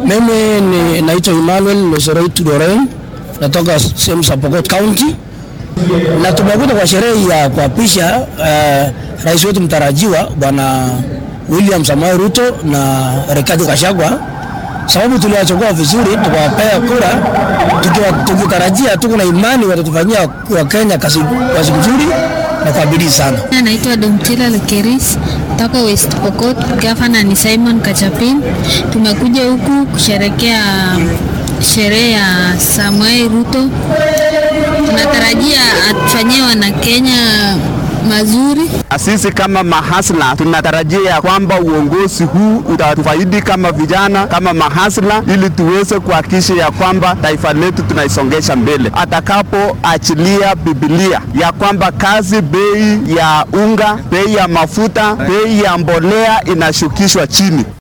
Mimi ni naitwa Emmanuel Losoreit Doreen, natoka sehemu za Pokot County, na tumekuja kwa sherehe ya kuapisha uh, rais wetu mtarajiwa Bwana William Samoei Ruto na Rigathi Gachagua, sababu tuliwachagua vizuri, tukawapea kura tukiwa tukitarajia, tuko na imani watatufanyia Wakenya kazi kazi nzuri na kwa bidii sana. Naitwa Domtila Lekeris toka West Pokot. Gavana ni Simon Kachapin. Tumekuja huku kusherekea sherehe ya Samoei Ruto. Tunatarajia atufanyie wana Kenya mazuri. Sisi kama mahasla tunatarajia ya kwamba uongozi huu utatufaidi kama vijana, kama mahasla, ili tuweze kuhakikisha ya kwamba taifa letu tunaisongesha mbele. Atakapoachilia Biblia ya kwamba kazi, bei ya unga, bei ya mafuta, bei ya mbolea inashukishwa chini.